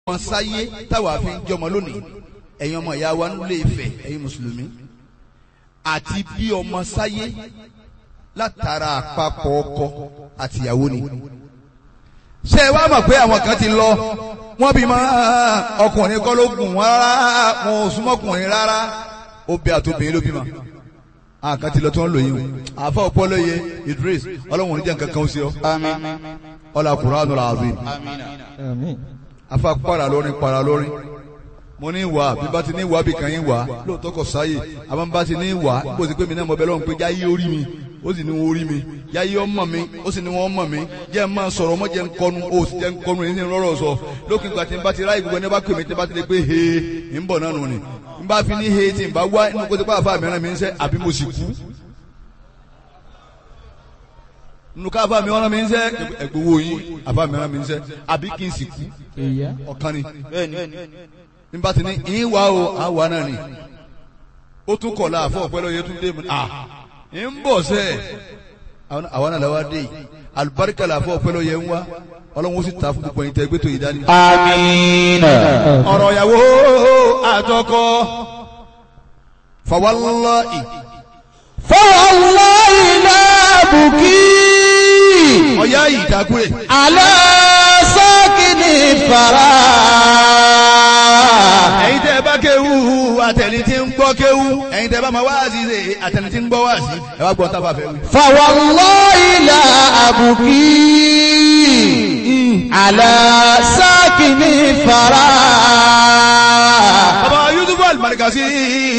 ọmọ sáyé táwa fi ń jọmọ lónìí ẹ̀yin ọmọ ìyá wa nílé Ifẹ̀ ẹ̀yin mùsùlùmí àti bí ọmọ sáyé látara àpapọ̀ ọkọ àtìyàwó ni ṣé ẹ wá mọ̀ pé àwọn kan ti lọ wọ́n bí máa ọkùnrin kọ́ ló gùn wọ́n rárá wọn ò súnmọ́ ọkùnrin rárá obì àtòbìnrin ló bímọ àkàn ti lọ tí wọ́n lò yín o àfa ọpọlọ yẹ Idris ọlọ́run oníjà nǹkan kan ó sí ọ ọlá Qur'anul azim afa para lórin para lórin mo ní wà bí bá ti ní wà bí kan yín wà lóòótọ́ kò sáyè àmọ́ bá ti ní wà bó ti pé mi náà mo bẹ lọ́run pé jáyé orí mi ó sì ní wọn orí mi jáyé ọmọ mi ó sì ní wọn ọmọ mi jẹ́ máa sọ̀rọ̀ ọmọ jẹ́ nkọ́nu ó sì jẹ́ nkọ́nu èyí ní rọ́rọ̀ sọ lókè ìgbà tí n bá ti ráyè gbogbo ẹni bá pè mí tí n bá ti lè pé he ń bọ̀ náà nù ni n bá fi ní he tí n bá wá inú kó ti pa àfa mìíràn mi ń sẹ́ àbí mo sì kú nínú ká àfa mi ọ̀ràn mi ń sẹ́ ẹ̀gbowó yín àfa mìíràn mi ń sẹ́ àbí kí n sì kú ọ̀kan ni nígbà tí ní ìwà o àwa náà ni ó tún kọ̀ láàfọ̀ ọ̀pẹ́ lọ́yẹ tún dé mu à ń bọ̀ sẹ́ àwa náà làwa dé yìí alibarika làfọ̀ ọ̀pẹ́ lọ́yẹ ń wá ọlọ́run ó sì ta fún gbogbo ẹ̀yin tẹ́ gbé tó yìí dání. amiina. ọ̀rọ̀ ìyàwó àtọkọ fawallahi fawallahi la buki. ọ̀yá yìí dákúrè. ala sakini fara. ẹ̀yin tẹ́ bá kéwú àtẹni tí ń gbọ́ kéwú ẹ̀yin tẹ́ bá máa wá sí ṣe àtẹni tí ń gbọ́ wá sí ẹ wá gbọ́ tá a bá fẹ́ wí. fawallahi la abuki. ala sakini fara. bàbá Yusufu Al-Markazi